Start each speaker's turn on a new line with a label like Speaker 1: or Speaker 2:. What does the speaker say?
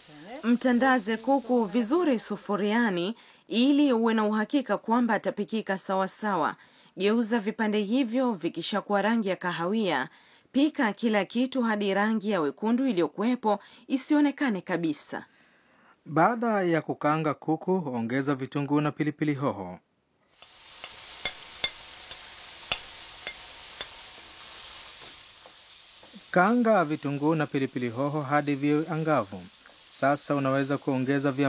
Speaker 1: Mtandaze kuku vizuri sufuriani ili uwe na uhakika kwamba atapikika sawasawa. Geuza vipande hivyo vikishakuwa rangi ya kahawia. Pika kila kitu hadi rangi ya wekundu iliyokuwepo isionekane kabisa.
Speaker 2: Baada ya kukaanga kuku, ongeza vitunguu na pilipili hoho. Kaanga vitunguu na pilipili hoho hadi viwe angavu. Sasa unaweza kuongeza vya